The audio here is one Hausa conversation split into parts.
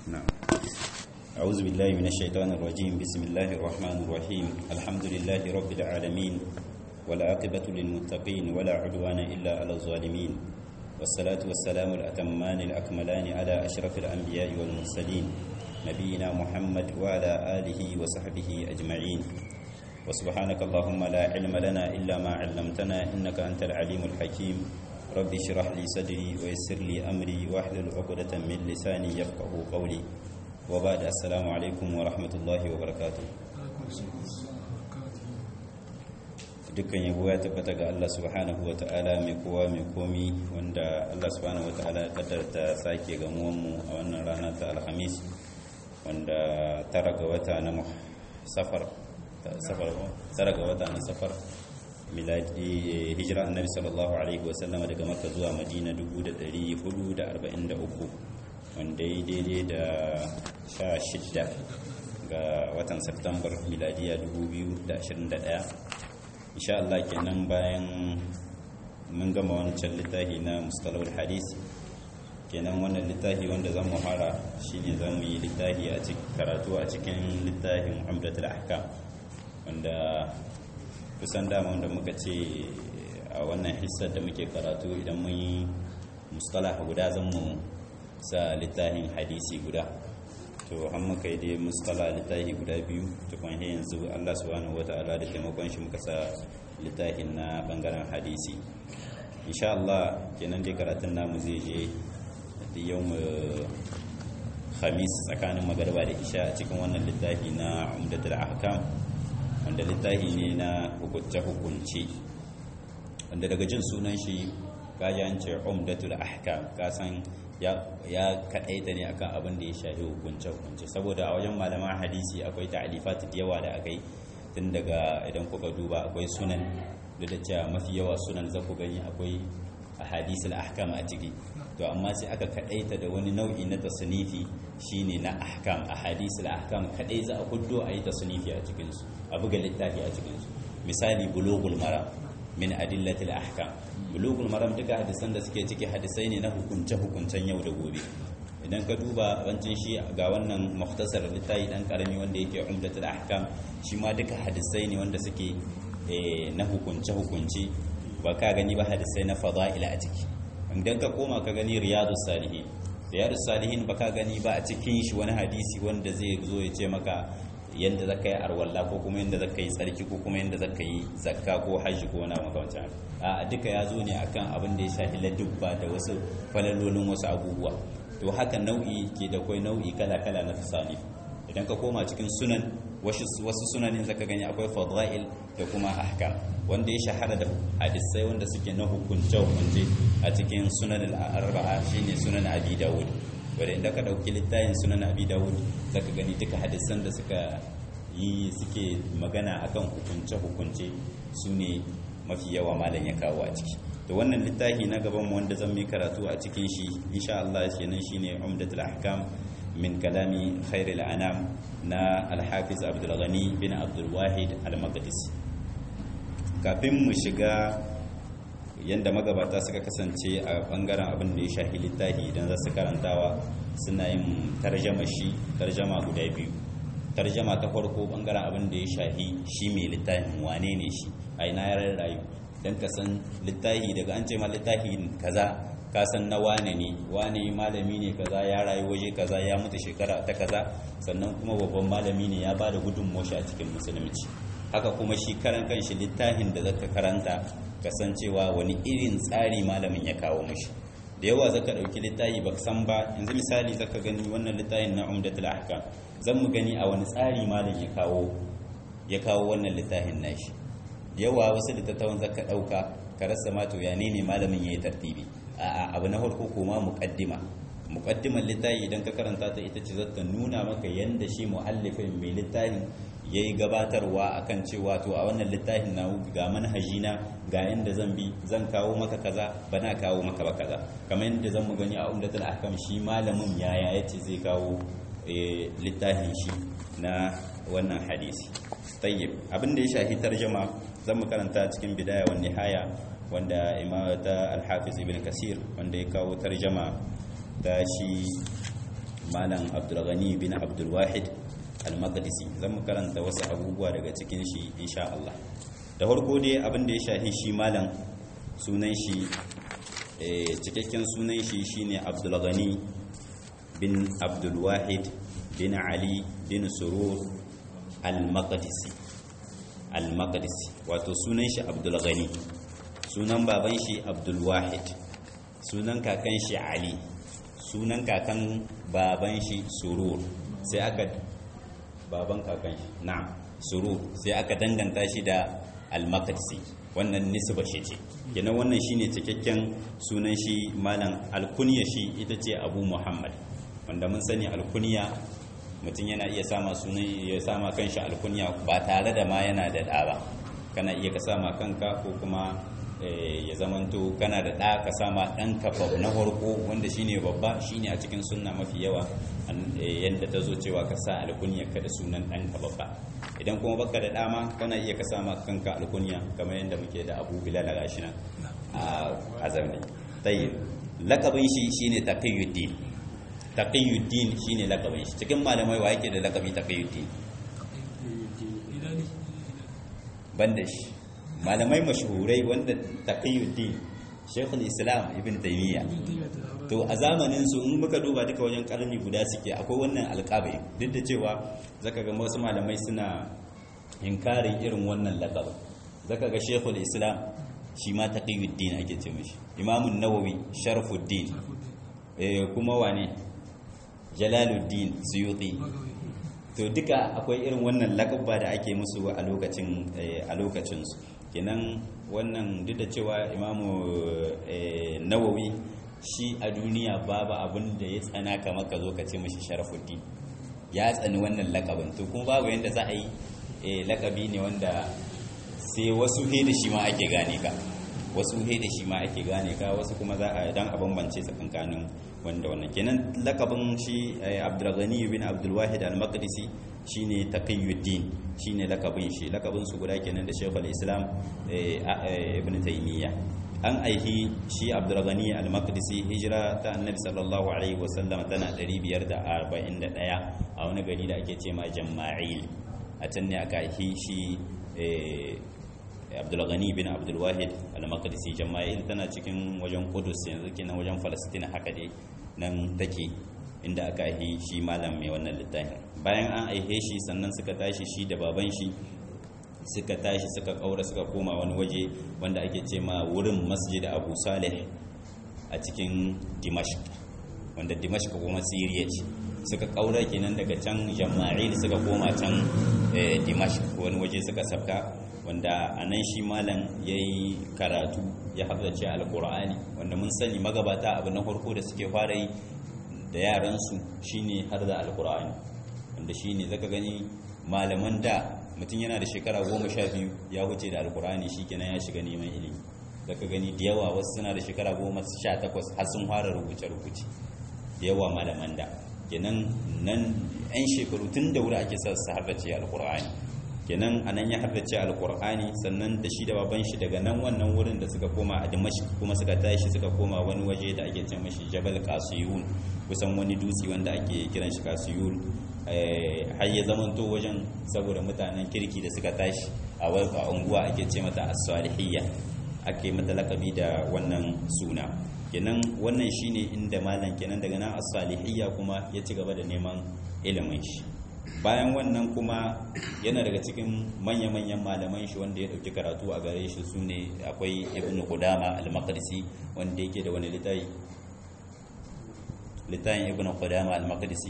نعم أعوذ بالله من الشيطان الرجيم بسم الله الرحمن الرحيم الحمد لله رب العالمين والعاقبة للمتقين ولا عدوان إلا على الظالمين والصلاة والسلام الأتمان الأكملان على أشرف الأنبياء والمرسلين نبينا محمد وعلى آله وصحبه أجمعين وسبحانك اللهم لا علم لنا إلا ما علمتنا إنك أنت العليم الحكيم رب اشرح لي صدري ويسر لي أمري واحلل عقدة من لساني يفقه قولي وبعد السلام عليكم ورحمة الله وبركاته dukkan yabo ya tabbata ga Allah subhanahu wa ta'ala mai kowa mai komi wanda Allah subhanahu wa ta'ala ya kaddarta sake gamuwanmu a wannan rana ta alhamis wanda tara ga wata na safar safar tara ga wata na safar miladi hijira annabi sallallahu alaihi wa sallama daga makka zuwa madina 1443 wanda ya daidai da 16 ga watan september miladiya 2021 insha Allah kenan bayan mun gama wancan littafi na mustalahul hadis kenan wannan littafi wanda zan muhara shine zan yi littafi a cikin karatu a cikin littafin umdatul ahkam wanda kusan dama wanda muka ce a wannan hissar da muke karatu idan mun yi mustalah guda zan mu sa littafin hadisi guda to an muka yi dai mustala littafi guda biyu tukun yanzu Allah subhanahu wata'ala da taimakon shi muka sa littafin na bangaren hadisi insha Allah kenan dai karatun namu zai je da yau khamis tsakanin magarba da isha a cikin wannan littafi na umdatul ahkam wanda littafi ne na hukunce hukunce wanda daga jin sunan shi kaji an ce umdatul ahkam ka san ya kaɗaita ne akan abin da ya shafi hukunce-hukunce saboda a wajen malaman hadisi akwai ta'alifat da yawa da aka yi tun daga idan kuka duba akwai sunan da da cewa mafi yawa sunan za ku gani akwai a hadisul ahkam a ciki to amma sai aka kaɗaita da wani nau'i na tasnifi shine na ahkam a hadisul ahkam kaɗai za a kuddo a yi tasnifi a cikinsu a buga littafi a cikinsu misali bulugul mara min adillatil ahkam bulugul maram duka hadisan da suke ciki hadisai ne na hukunce hukuncen yau da gobe idan ka duba wancin shi ga wannan muhtasar littafi dan karami wanda yake umdatul ahkam shi ma duka hadisai ne wanda suke na hukunce hukunci ba ka gani ba hadisai na fada'ila a ciki idan ka koma ka gani riyadus salihin riyadus salihin ba ka gani ba a cikin shi wani hadisi wanda zai zo ya ce maka yadda za ka yi arwalla ko kuma yadda za ka yi tsarki ko kuma yadda za ka yi zakka ko hajji ko wani makamancin a duka ya zo ne akan abin da ya shafi ladubba da wasu falalolin wasu abubuwa to haka nau'i ke da kwai nau'i kala-kala na tasani idan ka koma cikin sunan wasu sunanin zaka gani akwai fadail da kuma ahkam wanda ya shahara da hadisai wanda suke na hukunce hukunce a cikin sunan al-arba'a shine sunan abi dawud wadda inda ka ɗauki littayin sunan abi dawud za ka gani duka hadisan da suka yi suke magana akan hukunce-hukunce su ne mafi yawa malam ya kawo a ciki to wannan littafi na gaban mu wanda zan yi karatu a cikin shi insha Allah kenan shine umdatul ahkam min kalami khairul anam na al-hafiz abdul ghani bin abdul wahid al-maqdisi kafin mu shiga yadda magabata suka kasance a bangaren abin da ya shahi littafi idan za su karantawa suna yin tarjama shi tarjama guda biyu tarjama ta farko bangaren abin da ya shahi shi mai littafin wane ne shi a ina ya rayu don ka san littafi daga an ce ma littafi kaza ka san na wane ne wane malami ne kaza ya rayu waje kaza ya mutu shekara ta kaza sannan kuma babban malami ne ya ba da gudunmawa a cikin musulunci haka kuma shi karan kanshi littafin da zaka karanta kasancewa wani irin tsari malamin ya kawo mashi da yawa zaka dauki littafi baka san ba yanzu misali zaka gani wannan littafin na umdatul ahkam zan mu gani a wani tsari malam ya kawo ya kawo wannan littafin nashi yawa wasu littattafan zaka dauka ka rasa ma to ya ne ne malamin yayi tartibi a'a abu na farko kuma muqaddima muqaddimar littafi idan ka karanta ta ita ce zata nuna maka yanda shi muallifin mai littafin ya yi gabatarwa akan cewa to a wannan littafin na ga manhajina ga yadda zan bi zan kawo maka kaza ba na kawo maka ba kaza kamar yadda zan mu gani a umdatul ahkam shi malamin yaya yace zai kawo littafin shi na wannan hadisi tayyib abin da ya shafi tarjama zan mu karanta cikin bidaya wa nihaya wanda imamata al-hafiz ibn kasir wanda ya kawo tarjama da shi malam abdulghani bin abdulwahid al-maqdisi zan mu karanta wasu abubuwa daga cikin shi insha Allah da farko dai abin da ya shahi shi malam sunan shi cikakken sunan shi shine abdulghani bin abdulwahid bin ali bin surur al-maqdisi al-maqdisi wato sunan shi abdulghani sunan baban shi abdulwahid sunan kakan shi ali sunan kakan baban shi surur sai aka baban kakan shi na surur sai aka danganta shi da al-maqdisi wannan nisba shi ce kenan wannan shine cikakken sunan shi malam alkunya shi ita ce abu muhammad wanda mun sani alkunya mutum yana iya sama sunan ya sama kanshi alkunya ba tare da ma yana da ɗa ba kana iya ka sama kanka ko kuma ya zamanto kana da ɗa ka sama ɗanka na farko wanda shine babba shine a cikin sunna mafi yawa yadda ta zo cewa ka sa alkunya ka da sunan ɗanka babba idan kuma baka da dama kana iya ka sama kanka alkunya kamar yadda muke da abu bilal a gashi nan a zamani tayyib lakabin shi shine taqiyuddin taqiyuddin shine lakabin shi cikin malamai wa yake da lakabi taqiyuddin banda shi malamai mashhurai wanda taqiyuddin shaykhul islam ibn taymiya to a zamanin su in muka duba duka wajen karni guda suke akwai wannan alƙabai duk da cewa zaka ga wasu malamai suna inkarin irin wannan laqab zaka ga shaykhul islam shi ma taqiyuddin ake ce mishi imamun nawawi sharafuddin eh kuma wane jalaluddin suyuti to duka akwai irin wannan lakabba da ake musu a lokacin a lokacin su kenan wannan duk da cewa imamu nawawi shi a duniya babu abin da ya tsana kamar ka zo ka ce mashi sharafuddin ya tsani wannan lakabin to kuma babu yadda za a yi lakabi ne wanda sai wasu he da shi ma ake gane ka wasu he da shi ma ake gane ka wasu kuma za a dan a bambance tsakankanin wanda wannan kenan lakabin shi abdulghani bin abdulwahid al-maqdisi shine taqiyuddin shine lakabin shi lakabin su guda kenan da shaykhul islam ibn taymiya an aihi shi abdulghani al-maqdisi hijira ta annabi sallallahu alaihi wasallam tana 541 a wani gari da ake ce ma jama'il a can ne aka aihi shi abdulghani bin abdulwahid al-maqdisi jama'il tana cikin wajen kudus yanzu kenan wajen falastin haka dai nan take inda aka aihe shi malam mai wannan littafin bayan an aihe shi sannan suka tashi shi da baban shi suka tashi suka kaura suka koma wani waje wanda ake ce ma wurin masjid abu salih a cikin dimashq wanda dimashq kuma siriya ce suka kaura kenan daga can jama'il suka koma can dimashq wani waje suka sabka wanda a nan shi malam ya yi karatu ya haddace alkur'ani wanda mun sani magabata abu na farko da suke fara yi da yaransu shine har da alkur'ani wanda shine zaka gani malaman da mutum yana da shekara goma sha biyu ya wuce da alkur'ani shi kenan ya shiga neman ilimi zaka gani da yawa wasu suna da shekara goma sha takwas har sun fara rubuce-rubuce da yawa malaman da kenan nan 'yan shekaru tun da wuri ake sa su haddace alkur'ani kenan anan ya haddace alkur'ani sannan da shi da baban shi daga nan wannan wurin da suka koma a dimashq kuma suka tashi suka koma wani waje da ake ce mashi jabal qasiyun kusan wani dutse wanda ake kiran shi qasiyun har ya zamanto wajen saboda mutanen kirki da suka tashi a wata unguwa ake ce mata as-salihiyya ake mata lakabi da wannan suna kenan wannan shine inda malam kenan daga nan as-salihiyya kuma ya ci gaba da neman ilimin shi bayan wannan kuma yana daga cikin manya-manyan malaman shi wanda ya dauki karatu a gare shi su ne akwai ibn qudama al-maqdisi wanda yake da wani littafi littafin ibn qudama al-maqdisi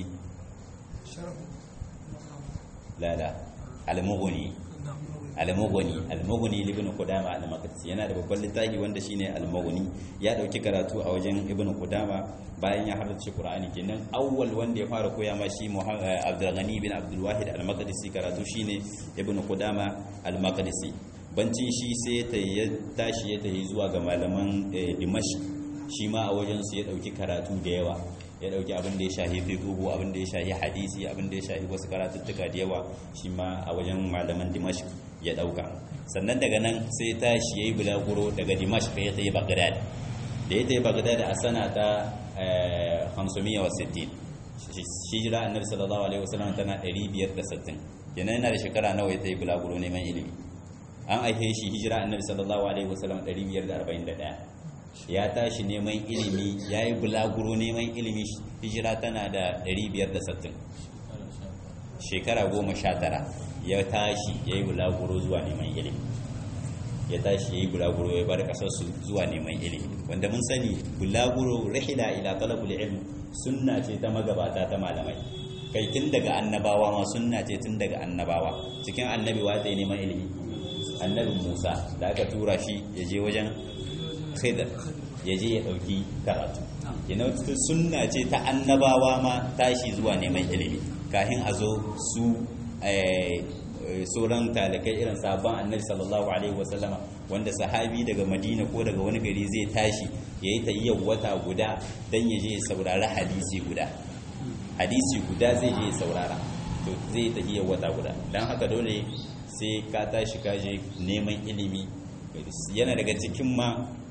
la la al-mughni al-mughni al-mughni ibn qudama al-maqdisi yana da babban littafi wanda shine al-mughni ya dauki karatu a wajen ibn qudama bayan ya halarci qur'ani kenan awwal wanda ya fara koya ma shi Abdul Ghani bin Abdul Wahid al-Maqdisi karatu shine ibn qudama al-maqdisi bancin shi sai ta ya tashi ya tafi zuwa ga malaman Dimashq shi ma a wajen su ya dauki karatu da yawa ya dauki abin da ya shahi fiqh abin da ya shahi hadisi abin da ya shahi wasu karatuttuka da yawa shi ma a wajen malaman Dimashq ya dauka sannan daga nan sai tashi yayi bulaguro daga Dimashq ya tafi Baghdad da ya tafi Baghdad a sana ta 560 hijira annabi sallallahu alaihi wasallam tana 560 kenan yana da shekara nawa ya tayi bulaguro neman ilimi an aihe shi hijira annabi sallallahu alaihi wasallam 541 ya tashi neman ilimi ya yi bulaguro neman ilimi hijira tana da 560 shekara goma sha tara ya tashi ya yi bulaguro zuwa neman ilimi ya tashi ya yi bulaguro ya bar kasarsu zuwa neman ilimi wanda mun sani bulaguro rahila ila talabul ilm sunna ce ta magabata ta malamai kai tun daga annabawa ma sunna ce tun daga annabawa cikin annabi wa zai neman ilimi annabi Musa da aka tura shi ya je wajen Khidr ya je ya dauki karatu yana sunna ce ta annabawa ma tashi zuwa neman ilimi kafin a zo su sauran talakai irin sabon annabi sallallahu alaihi wasallama wanda sahabi daga madina ko daga wani gari zai tashi ya yi tayyar wata guda don ya je ya saurari hadisi guda hadisi guda zai je ya saurara to zai tayyar wata guda don haka dole sai ka tashi ka je neman ilimi yana daga cikin ma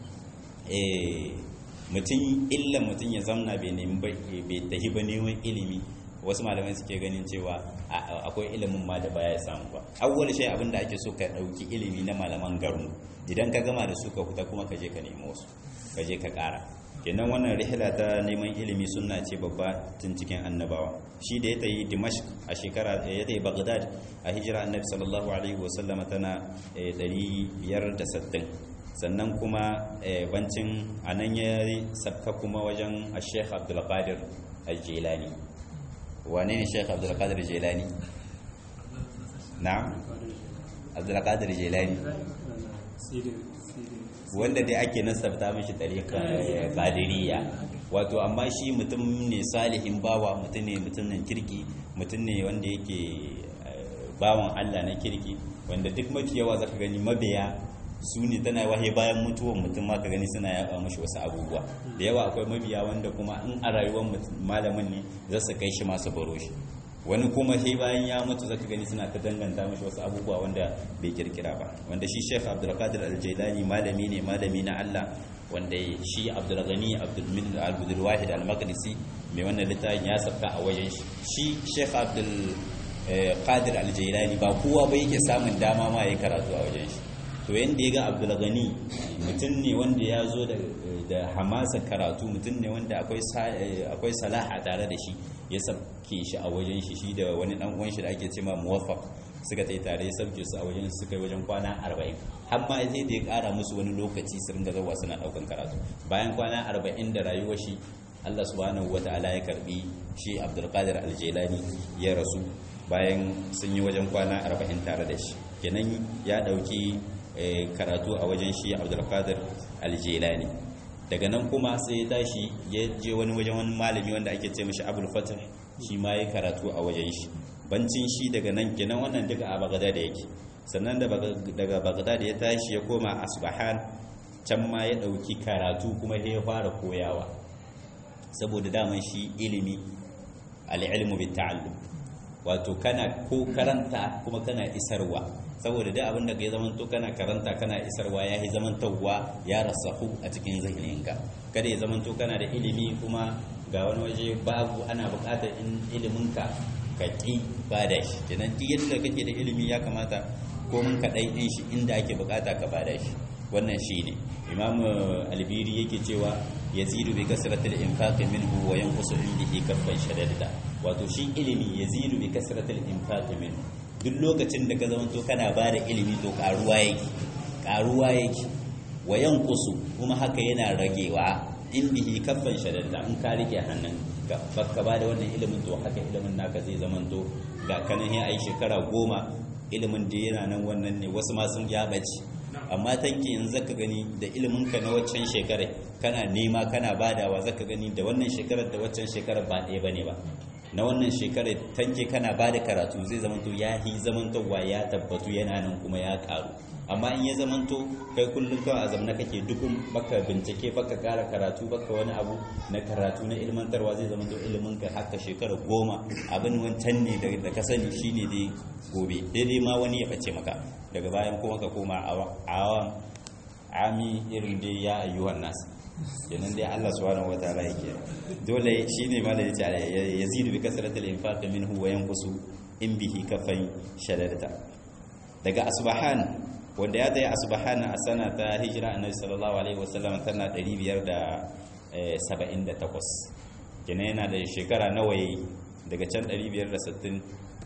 mutum illa mutum ya zamna bai tahi ba neman ilimi wasu malamai suke ganin cewa akwai ilimin ma da baya samu ba awwal shay abin da ake so ka dauki ilimi na malaman garin idan ka gama da su ka fita kuma ka je ka nemo su ka je ka kara kenan wannan rihla ta neman ilimi sunna ce babba tun cikin annabawa shi da ya tayi dimashq a shekara ya tayi baghdad a hijira annabi sallallahu alaihi wasallama tana 560 sannan kuma bancin anan ya sabka kuma wajen a-sheikh abdul qadir al-jilani wane ne sheikh abdulkadir jelani na abdulkadir jelani wanda dai ake nasabta mashi tarika badiriya wato amma shi mutum ne salihin bawa mutum ne mutumin kirki mutum ne wanda yake bawan allah na kirki wanda duk mafi yawa zaka gani mabiya su ne tana wahe bayan mutuwan mutum ma ka gani suna yaba mashi wasu abubuwa da yawa akwai mabiya wanda kuma in a rayuwar malamin ne za su kai shi masu baro shi wani kuma sai bayan ya mutu zaka gani suna ta danganta mashi wasu abubuwa wanda bai kirkira ba wanda shi Sheikh Abdulkadir Al-Jailani malami ne malami na Allah wanda shi Abdulghani Abdul Abdul Wahid Al-Maqdisi mai wannan littafin ya sabka a wajen shi shi Sheikh Abdul Qadir Al-Jailani ba kowa ba yake samun dama ma yayi karatu a wajen shi to yadda ya ga abdulgani mutum ne wanda ya zo da hamasa karatu mutum ne wanda akwai salaha tare da shi ya sabke shi a wajen shi shi da wani dan uwan shi da ake cema muwaffaq suka tai tare ya sabke su a wajen suka yi wajen kwana 40 har ma sai da ya kara musu wani lokaci su ringa zawa suna daukan karatu bayan kwana 40 da rayuwar shi Allah subhanahu wataala ya karbi shi Abdulkadir Aljelani ya rasu bayan sun yi wajen kwana 40 tare da shi kenan ya dauki karatu a wajen shi abdulkadir aljelani daga nan kuma sai ya tashi ya je wani wajen wani malami wanda ake ce mashi abul fatah shi ma ya karatu a wajen shi bancin shi daga nan kenan wannan duka a bagada da yake sannan daga bagada da ya tashi ya koma asbahan can ma ya dauki karatu kuma ya fara koyawa saboda daman shi ilimi al-ilmu bit ta'allum wato kana ko karanta kuma kana isarwa saboda dai abin da ka yi zamanto kana karanta kana isarwa ya yi zamantowa ya rasahu a cikin zahininka kada ya zamanto kana da ilimi kuma ga wani waje babu ana bukatar in iliminka ka ƙi ba da shi kenan duk yadda kake da ilimi ya kamata ko mun kaɗai ɗin shi inda ake bukata ka ba da shi wannan shi ne imam albiri yake cewa yazidu bi kasratil infaqi minhu wa yanqusu indihi kaffan shadada wato shi ilimi yazidu bi kasratil infaqi minhu duk lokacin da ka zamanto kana ba da ilimi to karuwa yake karuwa yake wa yanqusu kuma haka yana ragewa in bihi kaffan shadada in ka rike hannun ka baka ba da wannan ilimin to haka ilimin naka zai zamanto ga kanan ya ai shekara goma ilimin da yana nan wannan ne wasu ma sun ya bace amma tanki yanzu zaka gani da ilimin ka na waccan shekarar kana nema kana badawa zaka gani da wannan shekarar da waccan shekarar ba ɗaya bane ba na wannan shekarar tanke kana bada karatu zai zamanto ya yi zamantowa ya tabbatu yana nan kuma ya karu amma in ya zamanto kai kullum kawai a zamna kake dukun baka bincike baka kara karatu baka wani abu na karatu na ilmantarwa zai zamanto ilimin ka haka shekara goma abin wancan ne da ka sani shine dai gobe daidai ma wani ya bace maka daga bayan kuma ka koma awan ami irin dai ya ayyuhan nas kenan dai Allah subhanahu wataala yake dole shine ma da yace yazidu bi kasratil infaq minhu wa yanqusu in bihi kafai shadarta daga asbahan wanda ya tsaye asbahan a sana ta hijira annabi sallallahu alaihi wasallam tana 578 kenan yana da shekara nawa daga can 560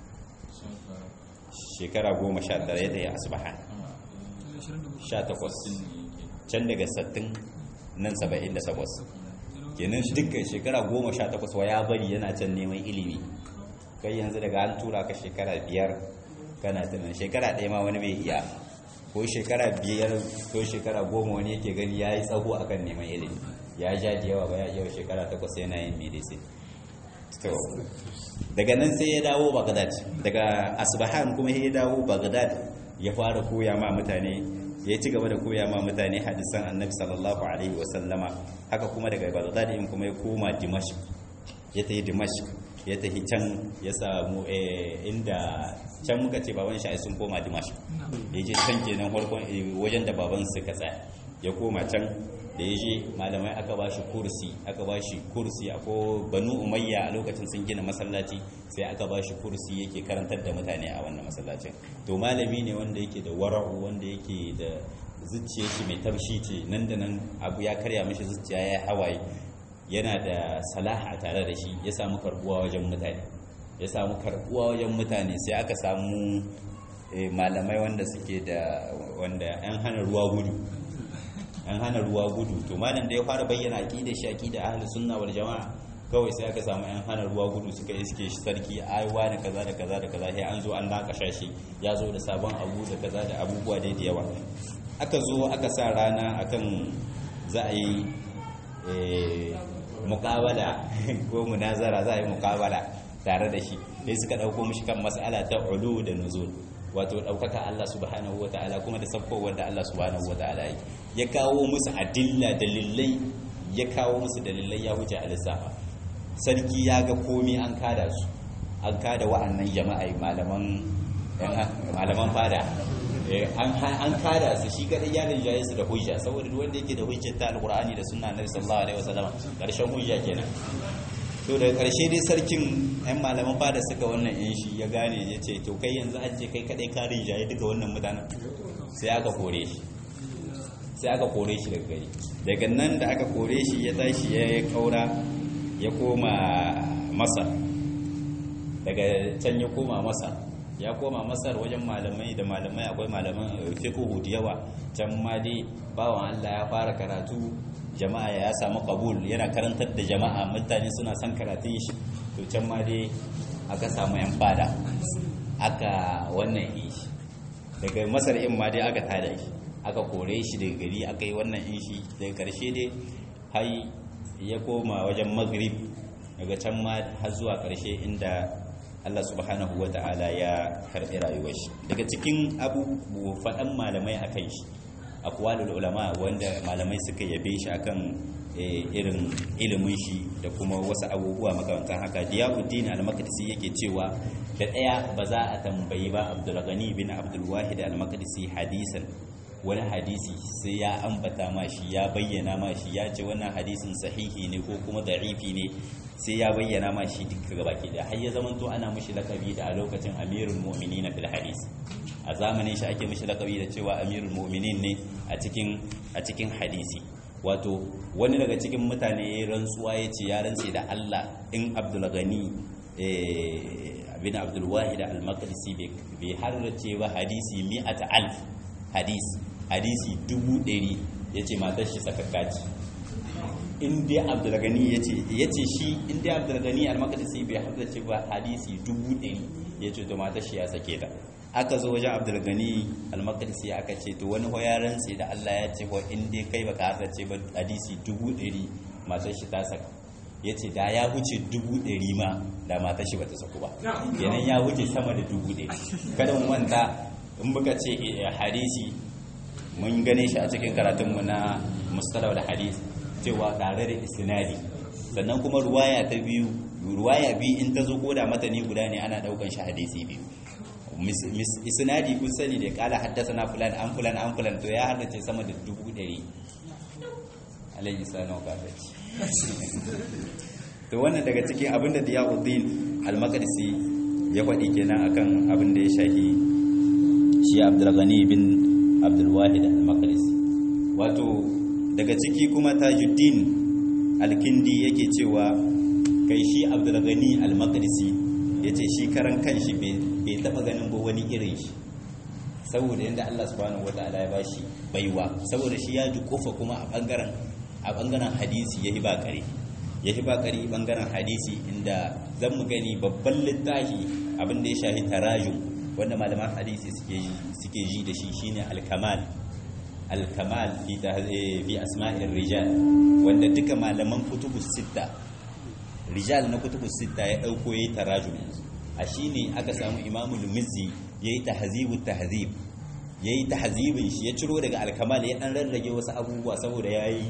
shekara 19 ya tsaye asbahan 18 can daga 60 nan 78 kenan dukkan shekara 18 wa ya bari yana can neman ilimi kai yanzu daga an tura ka shekara biyar kana tunan shekara ɗaya ma wani bai iya ko shekara biyar ko shekara goma wani yake gani ya yi tsaho a kan neman ilimi ya ja da yawa ba ya yau shekara takwas yana yin medicine to daga nan sai ya dawo bagdad daga asbahan kuma ya dawo bagdad ya fara koya ma mutane ya ci gaba da koya ma mutane hadisan annabi sallallahu alaihi wasallama haka kuma daga bagdad in kuma ya koma dimashq ya tafi dimashq ya tafi can ya samu inda can muka ce baban shi sun koma dimashq ya je can kenan farkon wajen da baban suka tsaya ya koma can da ya je malamai aka ba shi kursi aka ba shi kursi ko banu umayya a lokacin sun gina masallaci sai aka ba shi kursi yake karantar da mutane a wannan masallacin to malami ne wanda yake da wara'u wanda yake da zuciya shi mai taushi ce nan da nan abu ya karya mishi zuciya ya hawaye yana da salaha tare da shi ya samu karbuwa wajen mutane ya samu karbuwa wajen mutane sai aka samu malamai wanda suke da wanda yan hana ruwa gudu an hana ruwa gudu to malam da ya fara bayyana aqida shi aqida ahli sunna wal jamaa kawai sai aka samu yan hana ruwa gudu suka iske shi sarki aiwa da kaza da kaza da kaza sai an zo an nakasha shi ya zo da sabon abu da kaza da abubuwa dai da yawa aka zo aka sa rana akan za a yi muqabala ko munazara za a yi muqabala tare da shi sai suka dauko mishi kan mas'ala ta ulu da nuzul wato ɗaukaka Allah subhanahu wa ta'ala kuma da saukowar da Allah subhanahu wa ta'ala yi ya kawo musu adilla dalilai ya kawo musu dalilai ya wuce alisafa sarki ya ga komi an kada su an kada wa'annan jama'a malaman malaman fada an kada su shi kadai ya rinjaye su da hujja saboda wanda yake da hujjar ta alqur'ani da sunna nabi sallallahu alaihi wasallam karshen hujja kenan to daga karshe dai sarkin yan malaman fada suka wannan yin shi ya gane ya ce to kai yanzu an ce kai kadai ka rinjaye duka wannan mutanen sai aka kore shi sai aka kore shi daga gari daga nan da aka kore shi ya tashi ya kaura ya koma masar daga can ya koma masar ya koma masar wajen malamai da malamai akwai malaman fiqhu da yawa can ma dai bawan Allah ya fara karatu jama'a ya samu kabul yana karantar da jama'a mutane suna son karatun shi to can ma dai aka samu yan fada aka wannan shi daga masar in ma dai aka tada shi aka kore shi daga gari aka yi wannan in shi daga karshe dai har ya koma wajen maghrib daga can ma har zuwa karshe inda Allah subhanahu wa ta'ala ya karɓi rayuwar shi daga cikin abubuwa faɗan malamai a kan shi akwalul ulama wanda malamai suka yabe shi akan irin ilimin shi da kuma wasu abubuwa makamantan haka diyauddin al-maqdisi yake cewa da ɗaya ba za a tambayi ba abdul ghani bin abdul wahid al-maqdisi hadisan wani hadisi sai ya ambata ma shi ya bayyana ma shi ya ce wannan hadisin sahihi ne ko kuma da'ifi ne sai ya bayyana ma shi duka gaba ke da har ya zama to ana mishi lakabi da a lokacin amirul mu'minin fil hadis a zamanin shi ake mishi lakabi da cewa amirul mu'minin ne a cikin a cikin hadisi wato wani daga cikin mutane ya rantsuwa ya ce ya rantse da Allah in Abdul Ghani bin Abdul Wahid al-Maqdisi bai harrace ba hadisi mi'ata alf hadis hadisi dubu ɗari ya ce matar shi sakakkaci in dai abdulgani ya ce shi in dai abdulgani al-makadisi bai haddace ba hadisi dubu ɗari ya ce to matar shi ya sake ta aka zo wajen abdulgani al-makadisi aka ce to wani ya rantse da Allah ya ce wa in dai kai baka haddace ba hadisi dubu ɗari matar shi ta saka ya ce da ya wuce dubu ɗari ma da matar shi bata saku ba kenan ya wuce sama da dubu ɗari kada mu manta in muka ce hadisi mun gane shi a cikin karatunmu na mustalau da hadisi cewa tare da isnadi sannan kuma ruwaya ta biyu ruwaya biyu in ta zo koda matani guda ne ana daukan shi hadisi biyu isnadi kun sani da kala haddasa na fulan an fulan an fulan to ya haddace sama da dubu ɗari alaihi salam kafirci to wannan daga cikin abinda Diyauddin al-Maqdisi ya faɗi kenan akan abin da ya shahi shi Abdul Ghani bin Abdul Wahid al-Maqdisi wato daga ciki kuma Tajuddin al-Kindi yake cewa kai shi Abdul Ghani al-Maqdisi yace shi karan kanshi bai taba ganin ba wani irin shi saboda yadda Allah subhanahu wataala ya bashi baiwa saboda shi ya ji kofa kuma a bangaren a bangaren hadisi yayi ba kare yayi ba kare bangaren hadisi inda zan mu gani babban littafi abin da ya shahi tarajum wanda malaman hadisi suke suke ji da shi shine al-kamal al-kamal fi fi asma'ir rijal wanda duka malaman kutubus sitta rijal na kutubus sitta ya dauko yayi tarajum a shine aka samu imamul mizzi ya yi tahazibun tahazib ya yi tahazibin shi ya ciro daga alkamal ya ɗan rarrage wasu abubuwa saboda ya yi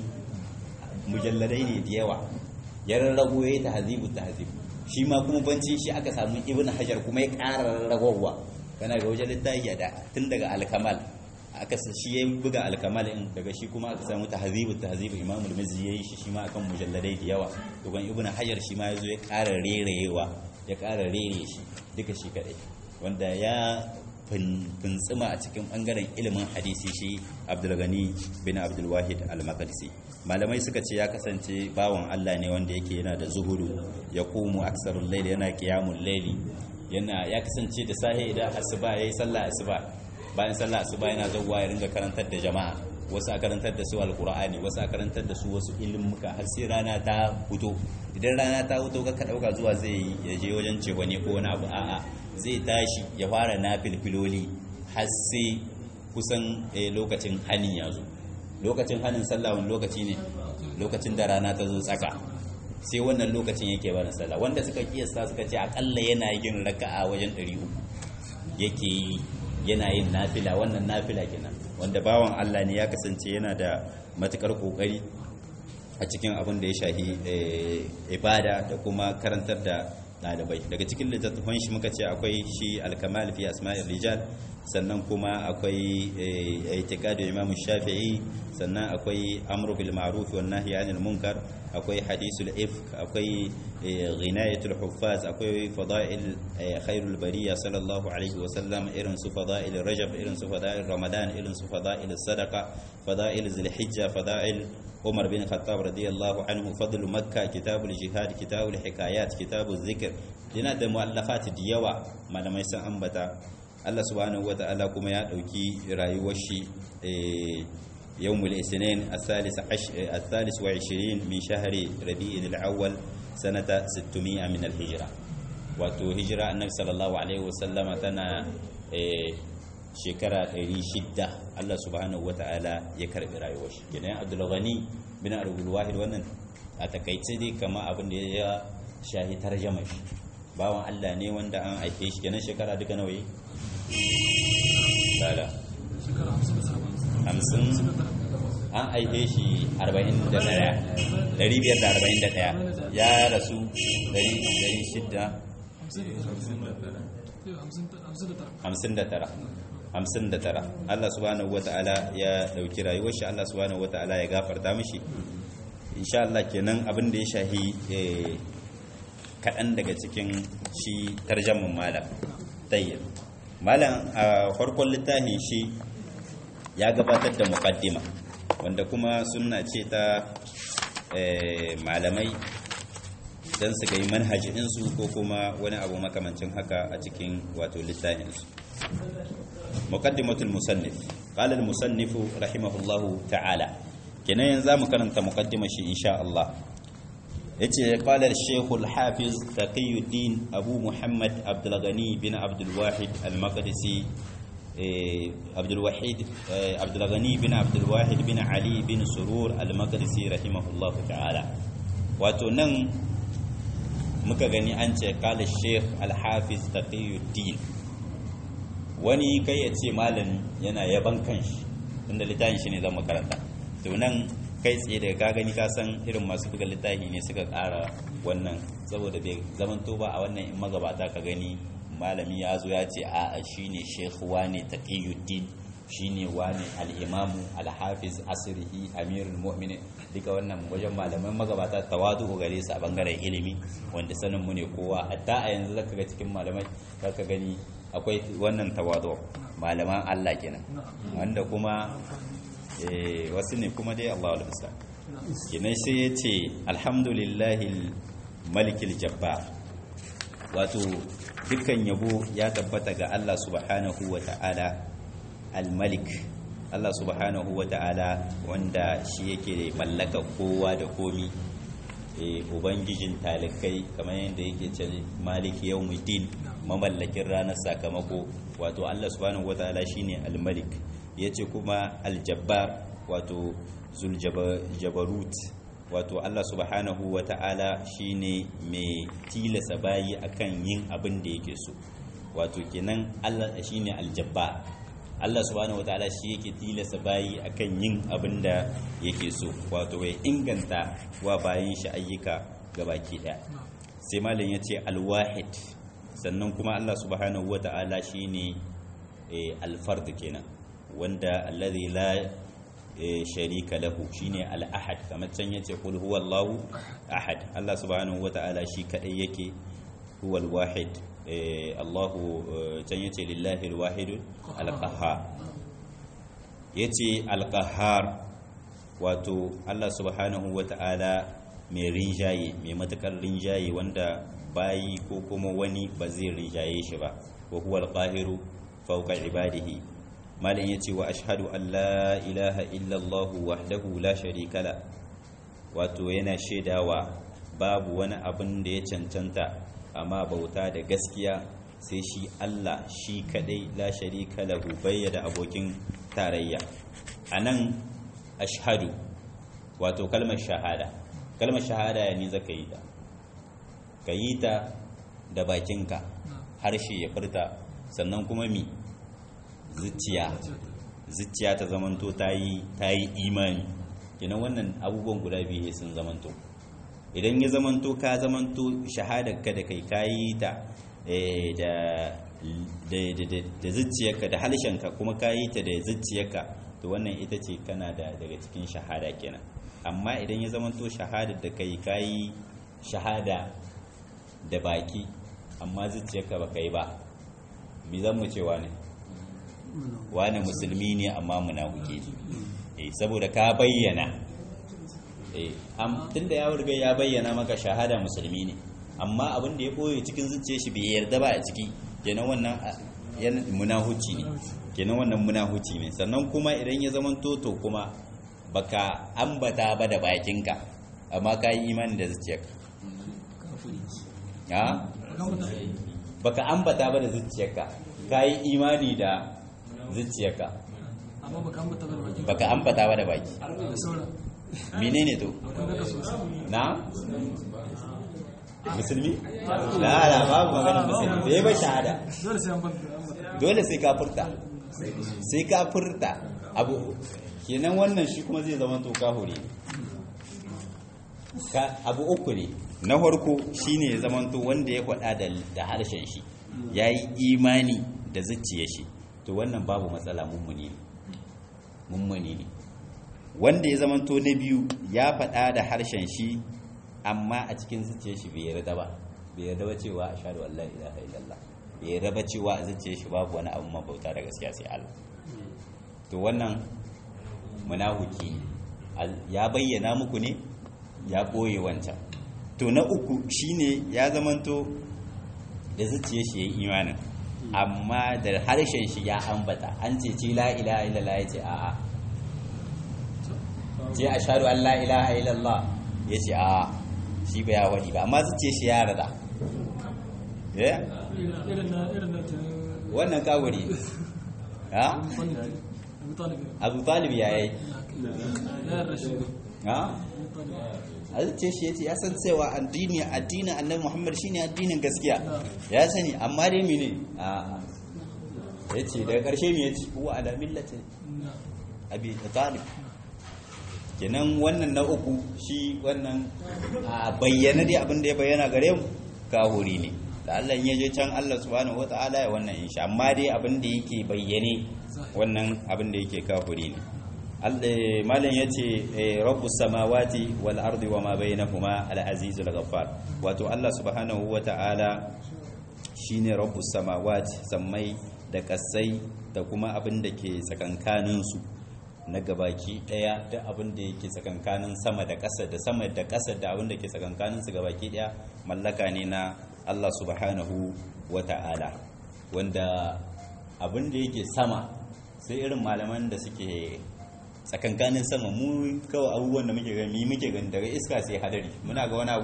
mujalladai ne da yawa ya rarrago ya yi tahazibun tahazib shi ma kuma bancin shi aka samu ibn hajar kuma ya ƙara rarragowa kana ga wajen littafi da tun daga alkamal aka shi ya buga alkamal in daga shi kuma aka samu tahazibun tahazib imam al-mizzi ya yi shi shi ma akan mujalladai da yawa dogon ibn hajar shi ma ya zo ya ƙara rerewa ya ƙara rere shi duka shi kaɗai wanda ya fintsima a cikin ɓangaren ilimin hadisi shi abdulgani bin abdulwahid al-maqdisi malamai suka ce ya kasance bawan allah ne wanda yake yana da zuhudu ya kumu aksarul laili yana qiyamul laili yana ya kasance da sahi idan asuba yayi sallah asuba bayan sallah asuba yana zawwa ya ringa karantar da jama'a wasu a karantar da su alkur'ani wasu a karantar da su wasu ilimuka har sai rana ta fito idan rana ta fito ka dauka zuwa zai ya je wajen cewa ne ko wani abu a'a zai tashi ya fara nafilfiloli har sai kusan lokacin hanin ya zo lokacin hanin sallah wani lokaci ne lokacin da rana ta zo tsaka sai wannan lokacin yake barin sallah wanda suka kiyasta suka ce akalla yana yin raka'a wajen 300 yake yi yana yin nafila wannan nafila kenan wanda bawan Allah ne ya kasance yana da matukar kokari a cikin abin da ya shahi ibada da kuma karantar da ɗalibai daga cikin littattafan shi muka ce akwai shi alkamal fi asma'ir rijal sannan kuma akwai itiqadu imam shafi'i sannan akwai amru bil ma'ruf wan nahyi 'anil munkar akwai hadisul ifk akwai ghinayatul huffaz akwai fada'il khairul bariya sallallahu alaihi wa sallam irin su fada'il rajab irin su fada'il ramadan irin su fada'il sadaqa fada'il zulhijja fada'il umar bin khattab radiyallahu anhu fadlu makka kitabul jihad kitabul hikayat kitabul zikr yana da muallafat da yawa malamai sun ambata Allah subhanahu wata'ala kuma ya dauki rayuwar shi يوم الاثنين الثالث عش... الثالث وعشرين من شهر ربيع الأول سنة 600 من الهجرة wato hijira annabi sallallahu alaihi wasallam tana shekara 600 Allah subhanahu wata'ala ya karbi rayuwar shi kenan Abdul Ghani bin Abdul Wahid wannan a takaice dai kama abin da ya shahi tarjama shi bawan Allah ne wanda an aike shi kenan shekara duka nawa yi sala hamsin an aike shi 41 541 ya rasu 600 59 Allah subhanahu wata'ala ya dauki rayuwar shi Allah subhanahu wata'ala ya gafarta mishi insha Allah kenan abin da ya shahi kaɗan daga cikin shi tarjamin malam tayyib malam a farkon littafin shi ya gabatar da muqaddima wanda kuma sunna ce ta malamai don su gai manhajinsu ko kuma wani abu makamancin haka a cikin wato littafinsu muqaddimatul musannif qala al musannif rahimahullahu ta'ala kenan yanzu zamu karanta muqaddimar shi insha Allah yace qala al shaykh al hafiz taqiyuddin abu muhammad abdul ghani bin abdul wahid al maqdisi abdul wahid abdul ghani bin abdul wahid bin ali bin surur al maqdisi rahimahullahu ta'ala wato nan muka gani an ce kala sheikh alhafiz taqiyuddin wani kai ya ce malami yana yaban kanshi inda littafin shi ne zan makaranta to nan kai tsaye daga ka gani ka san irin masu buga littafi ne suka ƙara wannan saboda bai zamanto ba a wannan in magabata ka gani malami ya zo ya ce a shi ne sheikh wane taqiyuddin shine wani al-imamu al-hafiz asrihi amirul mu'minin duka wannan wajen malaman magabata tawadu gare su a bangaren ilimi wanda sanin mu ne kowa hatta a yanzu zaka ga cikin malamai zaka gani akwai wannan tawadu malaman Allah kenan wanda kuma wasu ne kuma dai Allah wal bisa kenan sai ya ce alhamdulillahi malikil jabbar wato dukkan yabo ya tabbata ga Allah subhanahu wa ta'ala al-malik Allah subhanahu wa ta'ala wanda shi yake mallaka kowa da komi ubangijin talikai kamar yadda yake ce maliki yawmuddin mamallakin ranar sakamako wato Allah subhanahu wa ta'ala shine al-malik yace kuma al-jabbar wato zuljabarut wato Allah subhanahu wa ta'ala shine mai tilasa bayi akan yin abin da yake so wato kenan Allah shine aljabba Allah subhanahu wa ta'ala shi yake tilasa bayi akan yin abin da yake so wato ya inganta wa bayin shi ayyuka gabaki daya sai malam yace alwahid sannan kuma Allah subhanahu wa ta'ala shine alfard kenan wanda alladhi la sharika lahu shine al-ahad kamar can yace qul huwallahu ahad Allah subhanahu wata'ala shi kadai yake huwal wahid Allahu can yace lillahi al-wahid al-qahhar yace al-qahhar wato Allah subhanahu wata'ala mai rinjaye mai matakar rinjaye wanda bayi ko kuma wani ba zai rinjaye shi ba wa huwal qahiru fawqa ibadihi malin ya ce wa ashadu an la ilaha illallahu wahdahu la sharika la wato yana shaidawa babu wani abin da ya cancanta amma bauta da gaskiya sai shi Allah shi kadai la sharika lahu bayyada abokin tarayya anan ashhadu wato kalmar shahada kalmar shahada ya ne zaka yi ta ka yi ta da bakinka harshe ya furta sannan kuma mi zuciya zuciya ta zamanto ta yi imani kenan wannan abubuwan guda biyu sun zamanto idan ya zamanto ka zamanto shahadarka da kai kayi ta da zuciyarka da halshenka kuma kayi ta da zuciyarka to wannan ita ce kana da daga cikin shahada kenan amma idan ya zamanto shahadar da kai kayi shahada da baki amma zuciyarka ba kai ba mi zan mu cewa ne wani musulmi ne amma munafiki eh saboda ka bayyana eh am tunda ya riga ya bayyana maka shahada musulmi ne amma abin da ya boye cikin zuciyar shi bai yarda ba a ciki kenan wannan yan munahuci ne kenan wannan munahuci ne sannan kuma idan ya zaman toto kuma baka ambata ba da bakinka amma ka yi imani da zuciyarka ya baka ambata ba da zuciyarka ka yi imani da zuciyarka baka ambata ba da baki menene to na musulmi la la babu maganin musulmi bai ba shahada dole sai ka furta sai ka furta abu kenan wannan shi kuma zai zama to kahuri abu uku ne na farko shine ya zama to wanda ya faɗa da harshen shi ya yi imani da zuciya shi to wannan babu matsala mummuni ne mummuni ne wanda ya zama to na biyu ya faɗa da harshen shi amma a cikin zuciyar shi bai yarda ba bai yarda ba cewa ashhadu an la ilaha illallah bai yarda ba cewa a zuciyar shi babu wani abu mabauta da gaskiya sai Allah to wannan munafiki ya bayyana muku ne ya boye wancan to na uku shine ya zamanto da zuciyar shi yayin imanin amma da harshen shi ya ambata an ce ce la ilaha illallah ya ce a'a ce ashhadu an la ilaha illallah ya ce a'a shi ba ya wani ba amma zuciya shi ya rada wannan kawuri ha abu talib ya yi ha a zuciya shi ya ce ya san cewa addini addinin annabi muhammad shine addinin gaskiya ya sani amma dai mene a ya ce daga ƙarshe mai ya ce kuwa ala millatin abi talib kenan wannan na uku shi wannan a bayyana dai abinda ya bayyana gare mu kahuri ne da Allah ya je can Allah subhanahu wata'ala ya wannan insha amma dai abin da yake bayyane wannan abin da yake kafuri ne malam ya ce rabbus samawati wal ardi wa ma bainahuma al azizul ghaffar wato Allah subhanahu wata'ala shine rabbus samawati sammai da kasai da kuma abin da ke tsakankanin su na gabaki daya da abin da yake tsakankanin sama da ƙasa da sama da ƙasa da abin da ke tsakankanin su gabaki daya mallaka ne na Allah subhanahu wata'ala wanda abin da yake sama sai irin malaman da suke tsakankanin sama mu kawai abubuwan da muke gani muke gani daga iska sai hadari muna ga wani abu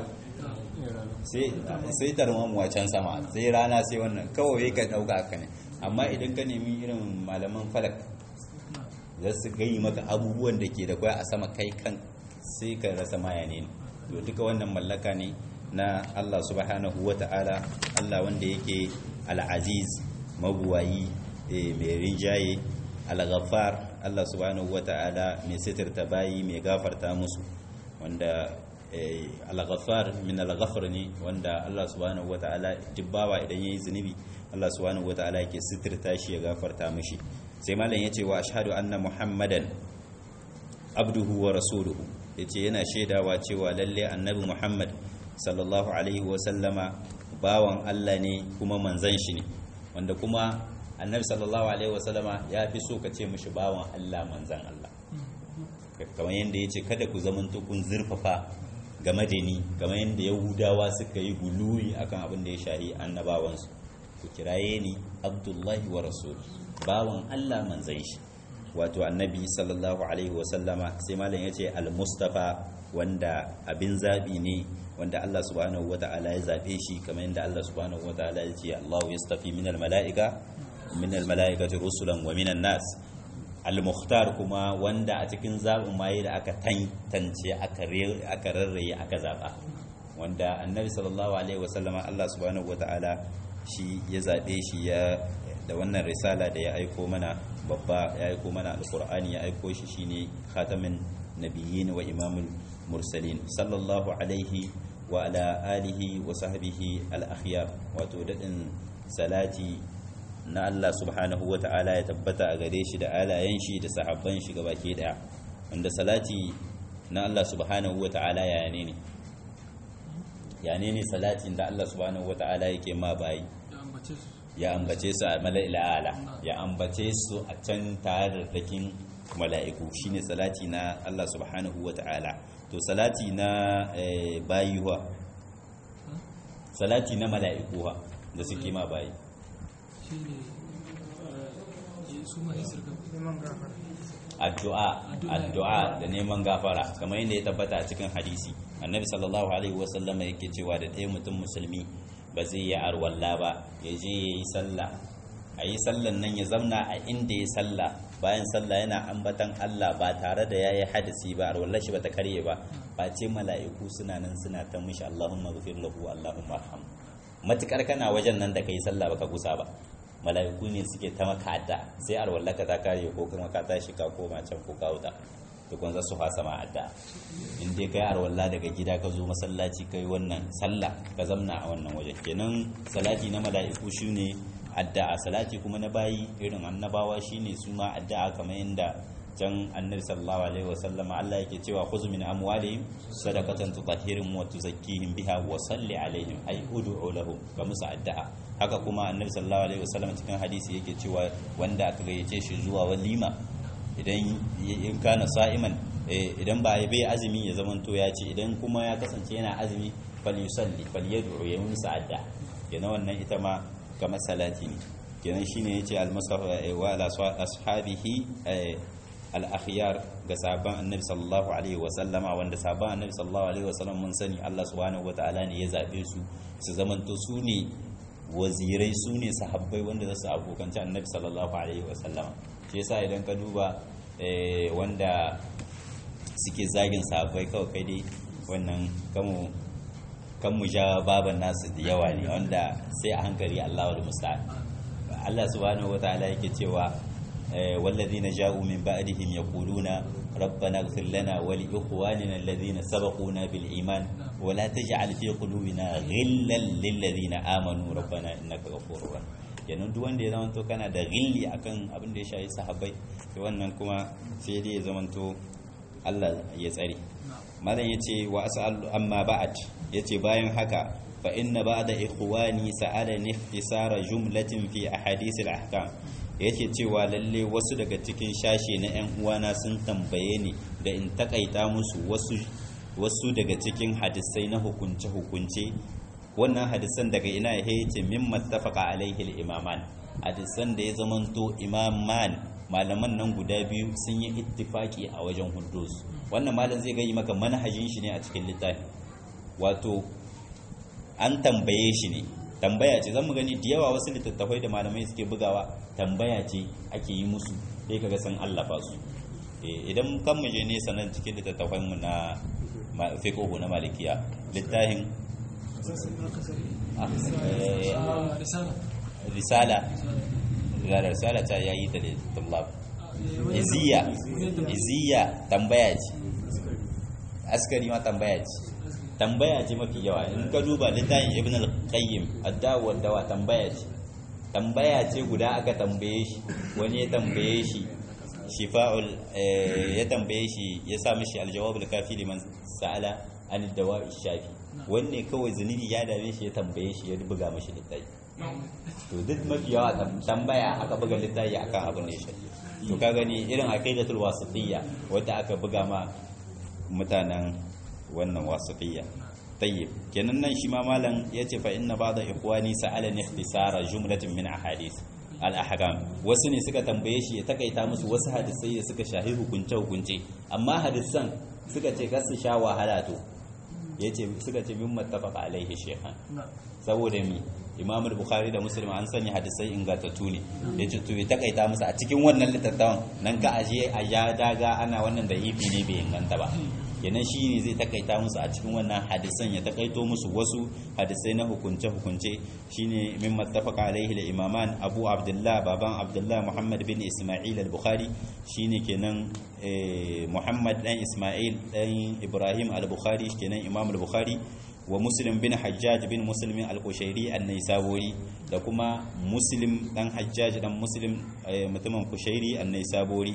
sai tarmamu a can sama sai rana sai wannan kawai ka dauka haka ne amma idan ka nemi irin malaman falak za su gai maka abubuwan da ke da kwaya a sama kai kan sai ka rasa maya ne to duka wannan mallaka ne na Allah subhanahu wa ta'ala Allah wanda yake al-aziz mabuwayi mai rinjaye al-ghaffar Allah subhanahu wa ta'ala mai sitirta bayi mai gafarta musu wanda al-ghaffar min al-ghafr ne wanda Allah subhanahu wa ta'ala jibbawa idan yayi zunubi Allah subhanahu wa ta'ala yake sitirta shi ya gafarta mishi sai malam yace wa ashhadu anna muhammadan abduhu wa rasuluhu yace yana shaidawa cewa lalle annabi muhammad sallallahu alaihi wa sallama bawan Allah ne kuma manzon shi ne wanda kuma annabi sallallahu alaihi wa sallama ya fi so ka ce mishi bawan Allah manzon Allah kamar yadda yace kada ku zamanto kun zurfafa game da ni kamar yadda yahudawa suka yi guluwi akan abin da ya shahi annabawansu ku kiraye ni abdullahi wa rasul bawan Allah manzan shi wato annabi sallallahu alaihi wasallama sai malam ya ce al-mustafa wanda abin zabi ne wanda Allah subhanahu wata'ala ya zabe shi kamar yadda Allah subhanahu wata'ala ya ce Allahu yastafi min al-mala'ika min al-mala'ikati rusulan wa min nas al-mukhtar kuma wanda a cikin zabin maye da aka tantance aka rarraye aka zaba wanda annabi sallallahu alaihi wasallama Allah subhanahu wata'ala shi ya zaɓe shi ya da wannan risala da ya aiko mana babba ya aiko mana alkur'ani ya aiko shi shine khatamin nabiyyin wa imamul mursalin sallallahu alaihi wa ala alihi wa sahbihi al-akhyar wato dadin salati na Allah subhanahu wa ta'ala ya tabbata a gare shi da alayen shi da sahabban shi gabaki daya wanda salati na Allah subhanahu wa ta'ala ya ne ne ya ne ne salatin da Allah subhanahu wa ta'ala yake ma bayi ya ambace su a mala'il ala ya ambace su a can tare da dakin mala'iku shine salati na Allah subhanahu wa ta'ala to salati na bayuwa salati na mala'iku da suke ma bayi addu'a addu'a da neman gafara kamar yadda ya tabbata a cikin hadisi annabi sallallahu alaihi wasallama yake cewa da ɗaya mutum musulmi ba zai yi arwalla ba ya je ya yi sallah a yi sallan nan ya zamna a inda ya sallah bayan sallah yana ambatan Allah ba tare da ya yi hadisi ba arwallar shi ba ta karye ba ba ce mala'iku suna nan suna ta mishi Allahumma ghafir lahu Allahumma arham matukar kana wajen nan da kai sallah baka gusa ba mala'iku ne suke ta maka adda sai arwallar ka ta karye ko kuma ka tashi ka koma can ko ka wuta tukun za su fasa ma adda in dai kai arwalla daga gida ka zo masallaci kai wannan sallah ka zamna a wannan waje kenan salati na mala'iku shine addu'a salati kuma na bayi irin annabawa shine su ma addu'a kamar yadda can annabi sallallahu alaihi wasallam Allah yake cewa khudh min amwalihim sadaqatan tutahhiruhum wa tuzakkihim biha wa salli alaihim ay ud'u lahum ga musu addu'a haka kuma annabi sallallahu alaihi wasallam cikin hadisi yake cewa wanda aka gayyace shi zuwa walima idan in kana sa'iman idan ba bai azumi ya zamanto ya ce idan kuma ya kasance yana azumi fal yusalli fal yad'u ya musu addu'a kenan wannan ita ma kamar salati ne kenan shine yace al-musaf wa ala ashabihi al-akhyar ga sahabban annabi sallallahu alaihi wa sallama wanda sahabban annabi sallallahu alaihi wa sallam mun sani Allah subhanahu wa ta'ala ne ya zabe su su zamanto su ne wazirai su ne sahabbai wanda za su abokanci annabi sallallahu alaihi wa sallama shi yasa idan ka duba wanda suke zagin sahabbai kawai kai dai wannan kamu kan mu ja baban nasu da yawa ne wanda sai a hankali Allah da musta'an Allah subhanahu wataala yake cewa والذين جاءوا من بعدهم يقولون ربنا اغفر لنا ولإخواننا الذين سبقونا بالإيمان ولا تجعل في قلوبنا غلا للذين آمنوا ربنا إنك غفور رحيم kenan duk wanda ya zamanto kana da gilli akan abin da ya shayi sahabbai to wannan kuma sai dai ya zamanto Allah ya tsare malam yace wa as'al amma ba'd yace bayan haka fa inna ba'da ikhwani sa'alani ikhtisara jumlatin fi ahadith al-ahkam yake cewa lalle wasu daga cikin shashe na 'yan uwana sun tambaye ni da in takaita musu wasu wasu daga cikin hadisai na hukunce-hukunce wannan hadisan daga ina ya ce min mattafaqa alaihi al-imaman hadisan da ya zamanto imaman malaman nan guda biyu sun yi ittifaki a wajen hudus wannan malam zai gani maka manhajin shi ne a cikin littafi wato an tambaye shi ne tambaya ce zan mu gani da yawa wasu littattafai da malamai suke bugawa tambaya ce ake yi musu sai kaga san Allah ba su idan kan mu je nesa nan cikin littattafan mu na fiqh na malikiya littafin risala ga risala ta yayi ta da tullab iziya iziya tambaya ce askari ma tambaya ce tambaya ce mafi yawa in ka duba littafin ibn al-qayyim ad-dawa dawa tambaya ce tambaya ce guda aka tambaye shi wani ya tambaye shi shifa'ul ya tambaye shi ya sa mishi al-jawab al-kafi liman sa'ala an ad-dawa'i shafi wanne kawai zunubi ya dame shi ya tambaye shi ya buga mishi littafi to duk mafi yawa tambaya aka buga littafi akan abin da ya shafi to ka gani irin aqidatul wasitiyya wanda aka buga ma mutanen wannan wasifiyya tayyib kenan nan shi ma malam yace fa inna ba'da ikhwani sa'alani ikhtisara jumlatin min ahadith al ahkam wasu ne suka tambaye shi ya takaita musu wasu hadisai da suka shahi hukunce hukunce amma hadisan suka ce kar su sha wahala to yace suka ce min mattafaqa alaihi shaykhan saboda mi imam al-bukhari da muslim an sanya hadisai ingantattu ne yace to ya takaita musu a cikin wannan littattafan nan ka aje a ya daga ana wannan da ifi ne bai inganta ba kenan shi ne zai takaita musu a cikin wannan hadisan ya takaito musu wasu hadisai na hukunce-hukunce shine min mattafaqa alaihi da imaman abu abdullah baban abdullah muhammad bin isma'il al-bukhari shine kenan muhammad dan isma'il dan ibrahim al-bukhari kenan imam al-bukhari wa muslim bin hajjaj bin muslim al-kushairi an-naisaburi da kuma muslim dan hajjaj dan muslim mutumin kushairi an-naisaburi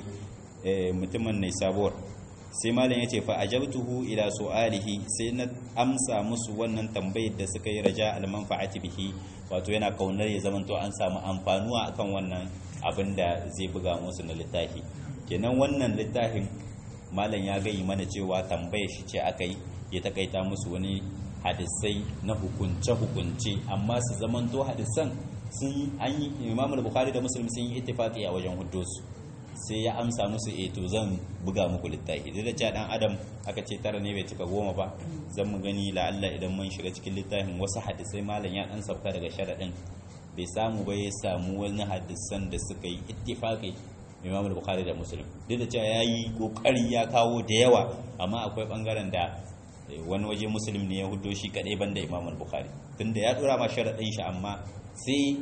mutumin naisabur sai malam ya ce fa ajabtuhu ila su'alihi sai na amsa musu wannan tambayar da suka yi raja al-manfa'ati bihi wato yana kaunar ya zamanto an samu amfanuwa akan wannan abin da zai buga musu na littafi kenan wannan littafin malam ya gayi mana cewa tambayar shi ce aka yi ya takaita musu wani hadisai na hukunce hukunce amma su zamanto hadisan sun an yi imamul bukhari da muslim sun yi ittifaqi a wajen huddusu sai ya amsa musu e to zan buga muku littafi duk da cewa dan adam aka ce tara ne bai cika goma ba zan mu gani la'alla idan mun shiga cikin littafin wasu hadisai malam ya dan sauka daga sharadin bai samu ba ya samu wani hadisan da suka yi ittifaqi Imam Bukhari da Muslim duk da cewa yayi kokari ya kawo da yawa amma akwai bangaren da wani waje Muslim ne ya hudo shi kadai banda Imam Bukhari tunda ya dora ma sharadin shi amma sai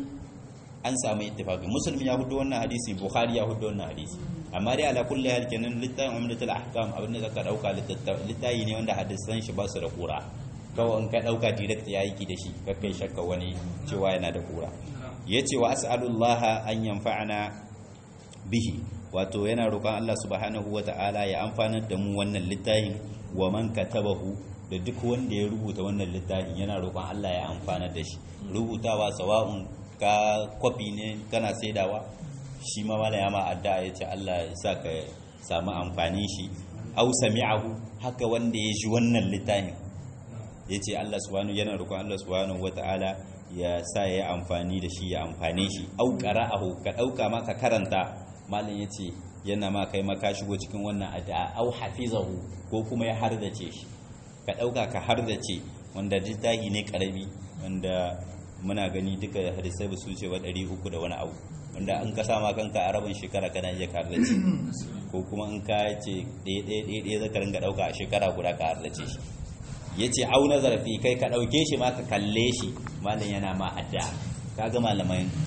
an samu ittifaqi muslim ya hudu wannan hadisi bukhari ya hudu wannan hadisi amma dai ala kulli hal kenan littafin umdatul ahkam abinda zaka dauka littafi ne wanda hadisan shi ba su da kura kawai in ka dauka direct ya yi da shi ka kai shakka wani cewa yana da kura yace wa as'alullaha an yanfa'ana bihi wato yana roƙon Allah subhanahu wata'ala ya amfanar da mu wannan littafin wa man katabahu da duk wanda ya rubuta wannan littafin yana roƙon Allah ya amfanar da shi rubutawa sawa'un ka kwafi ne kana saidawa shi ma mala ya ma adda ya ce Allah ya sa ka samu amfani shi au sami'ahu haka wanda ya ji wannan littafin ya ce Allah subhanahu yana roƙon Allah subhanahu wata'ala ya sa ya amfani da shi ya amfane shi au qara'ahu ka dauka ma ka karanta malam ya ce yana ma kai maka shigo cikin wannan addu'a au hafizahu ko kuma ya hardace shi ka dauka ka hardace wanda littafi ne karami wanda muna gani duka hadisai ba su ce wa ɗari uku da wani abu wanda an ka sama kanka a rabin shekara kana iya karlace ko kuma in ka ce ɗaya ɗaya ɗaya zaka ringa ɗauka a shekara guda ka harlace shi ya ce au na zarafi kai ka ɗauke shi ma ka kalle shi malam yana ma adda ka ga malamai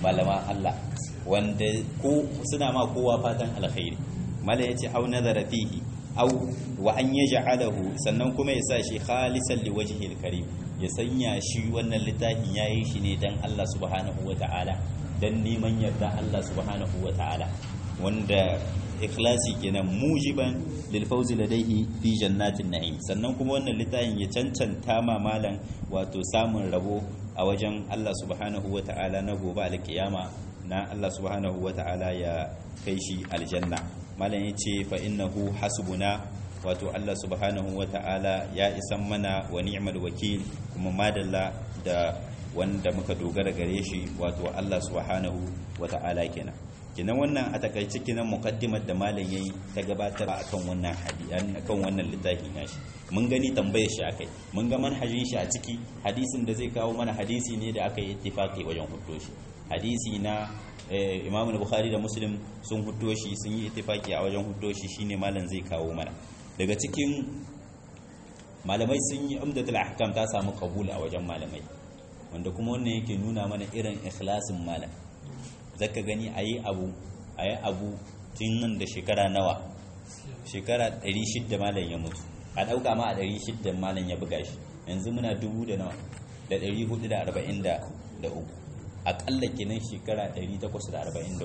malaman Allah wanda ko suna ma kowa fatan alkhairi mala yace au nazara fihi au wa an yaj'alahu sannan kuma ya sa shi khalisan liwajhi alkarim ya sanya shi wannan littafin yayi shi ne dan Allah subhanahu wata'ala dan neman yarda Allah subhanahu wata'ala wanda ikhlasi kenan mujiban lil fawzi ladaihi fi jannatin na'im sannan kuma wannan littafin ya cancanta ma malan wato samun rabo a wajen Allah subhanahu wata'ala na gobe alkiyama na Allah subhanahu wata'ala ya kai shi aljanna malan yace fa innahu hasbuna wato Allah subhanahu wata'ala ya isan mana wa ni'mal wakil kuma madalla da wanda muka dogara gare shi wato Allah subhanahu wata'ala kenan kinan wannan a takaice kinan muqaddimar da malam yayi ta gabatar akan wannan hadisi akan wannan littafi nashi mun gani tambayar shi akai mun ga manhajin shi a ciki hadisin da zai kawo mana hadisi ne da aka yi ittifaqi wajen huddo shi hadisi na Imam Bukhari da Muslim sun huddo shi sun yi ittifaqi a wajen huddo shi shine malam zai kawo mana daga cikin malamai sun yi umdatul ahkam ta samu kabul a wajen malamai wanda kuma wannan yake nuna mana irin ikhlasin malam zaka gani a yi abu a yi abu tun nan da shekara nawa shekara 600 malam ya mutu a ɗauka ma a 600 malam ya buga shi yanzu muna dubu da nawa da 443 aƙalla kenan shekara 843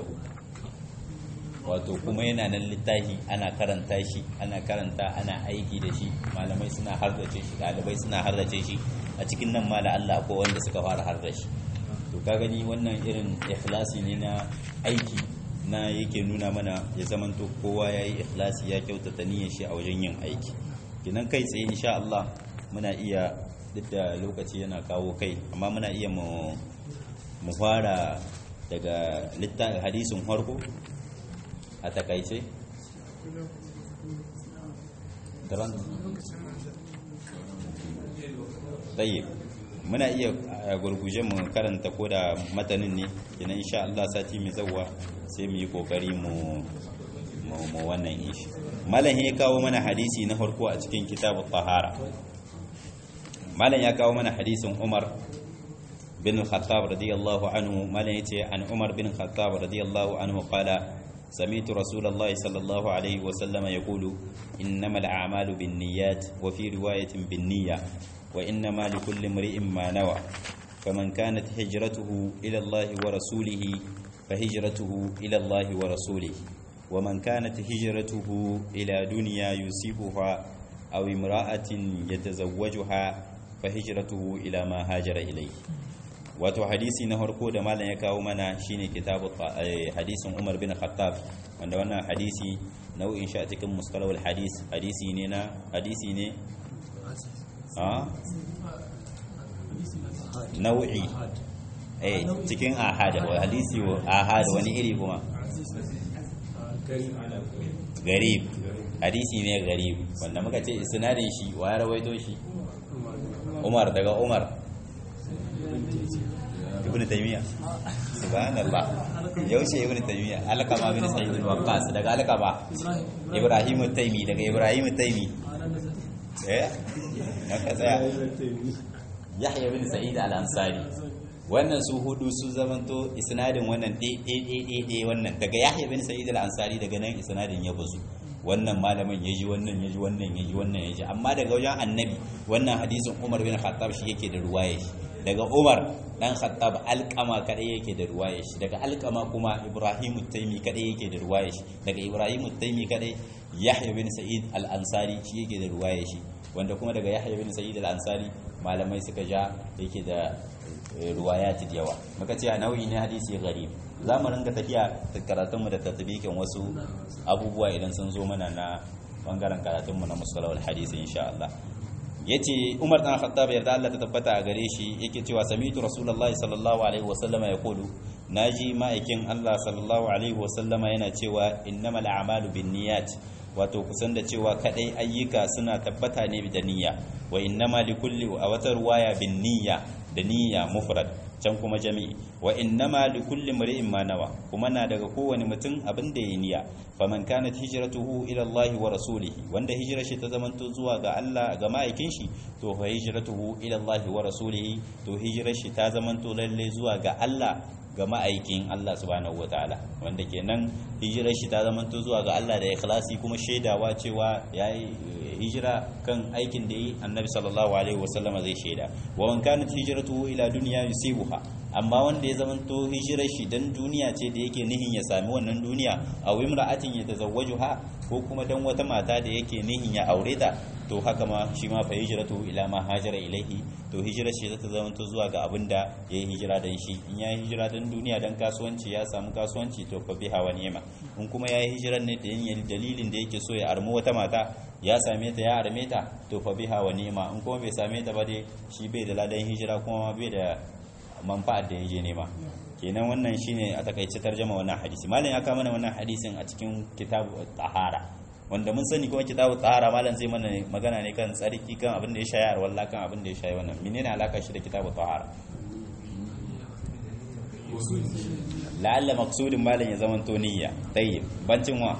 wato kuma yana nan littafi ana karanta shi ana karanta ana aiki da shi malamai suna hardace shi ɗalibai suna hardace shi a cikin nan mala Allah ko wanda suka fara hardace shi to ka gani wannan irin ikhlasi ne na aiki na yake nuna mana ya zamanto kowa ya yi ikhlasi ya kyautata niyyar shi a wajen yin aiki kinan kai tsaye insha Allah muna iya duk da lokaci yana kawo kai amma muna iya mu mu fara daga littafin hadisin farko a takaice daban tayyib muna iya gurguje mu karanta ko da matanin ne kina insha Allah sati mai zawwa sai mu yi kokari mu mu wannan ishi malam ya kawo mana hadisi na farko a cikin kitabu tahara malam ya kawo mana hadisin Umar bin Khattab radiyallahu anhu malam yace an Umar bin Khattab radiyallahu anhu qala سمعت رسول الله صلى الله عليه وسلم يقول إنما الأعمال بالنيات وفي رواية بالنية وإنما لكل امرئ ما نوى فمن كانت هجرته إلى الله ورسوله فهجرته إلى الله ورسوله ومن كانت هجرته إلى دنيا يصيبها أو امرأة يتزوجها فهجرته إلى ما هاجر إليه wato hadisi na harko da malam ya kawo mana shine kitabu hadisin Umar bin Khattab wanda wannan hadisi nau'in shi a cikin mustalahul hadis hadisi ne na hadisi ne a nau'i eh cikin ahad wa hadisi wa ahad wani iri kuma garib hadisi ne garib wanda muka ce isnadin shi wa ya rawaito shi Umar daga Umar ibn taymiya subhanallah yaushe ibn taymiya alqama bin sa'id al-waqqas daga alqama ibrahim at-taymi daga ibrahim at-taymi eh naka tsaya yahya bin sa'id al-ansari wannan su hudu su zamanto isnadin wannan ɗe wannan daga yahya bin sa'id al-ansari daga nan isnadin ya bazu wannan malamin ya ji wannan ya ji wannan ya ji wannan ya ji amma daga wajen annabi wannan hadisin umar bin khattab shi yake da ruwaya shi daga umar dan khattab alkama kadai yake da ruwaya shi daga alkama kuma ibrahim taimi kadai yake da ruwaya shi daga ibrahim taimi kadai yahya bin sa'id al-ansari shi yake da ruwaya shi wanda kuma daga yahya bin sa'id al-ansari malamai suka ja yake da ruwayati da yawa muka ce a nau'i ne hadisi gharib za mu ringa tafiya karatunmu da tatbikin wasu abubuwa idan sun zo mana na bangaren karatunmu na musalawar hadisi insha Allah yace Umar dan Khattab yarda Allah ta tabbata a gare shi yake cewa sami'tu Rasulullahi sallallahu alaihi wasallam yaqulu naji ma'aikin Allah sallallahu alaihi wasallam yana cewa innamal a'malu binniyat wato kusan da cewa kadai ayyuka suna tabbata ne da niyya wa innama likulli a wata ruwaya bin niyya da niyya mufrad can kuma jami'i wa innama likulli mar'in ma nawa kuma na daga kowane mutum abin da ya niyya faman kanat hijratuhu ila Allah wa rasulihi wanda hijrar shi ta zamanto zuwa ga Allah ga ma'aikin shi to fa hijratuhu ila Allah wa rasulihi to hijrar shi ta zamanto lalle zuwa ga Allah ga ma'aikin Allah subhanahu wataala wanda kenan hijirar shi ta zamanto zuwa ga Allah da ikhlasi kuma shaidawa cewa yayi hijira kan aikin da yi annabi sallallahu alaihi wasallam zai shaida wa man kanat hijratuhu ila dunya yusibuha amma wanda ya zamanto hijirar shi dan duniya ce da yake nihin ya sami wannan duniya aw imra'atin yatazawwajuha ko kuma dan wata mata da yake nihin ya aure ta to haka ma shi ma fa hijratu ila ma hajara ilaihi to hijirar shi zata zama to zuwa ga abin da yayi hijira dan shi in yayi hijira dan duniya dan kasuwanci ya samu kasuwanci to fa biha wa ni'ma in kuma yayi hijirar ne da yin dalilin da yake so ya armu wata mata ya same ta ya arme ta to fa biha wa ni'ma in kuma bai same ta ba dai shi bai da ladan hijira kuma bai da manfa'ar da yaje nema kenan wannan shine a takaice tarjama wannan hadisi malam ya kawo mana wannan hadisin a cikin kitabu tahara wanda mun sani kuma kitabu tsara malam zai mana magana ne kan tsarki kan abin da ya shayi arwalla kan abin da ya shayi wannan menene alaka shi da kitabu tsara la'alla maqsudin malam ya zaman to niyya tayyib bancin wa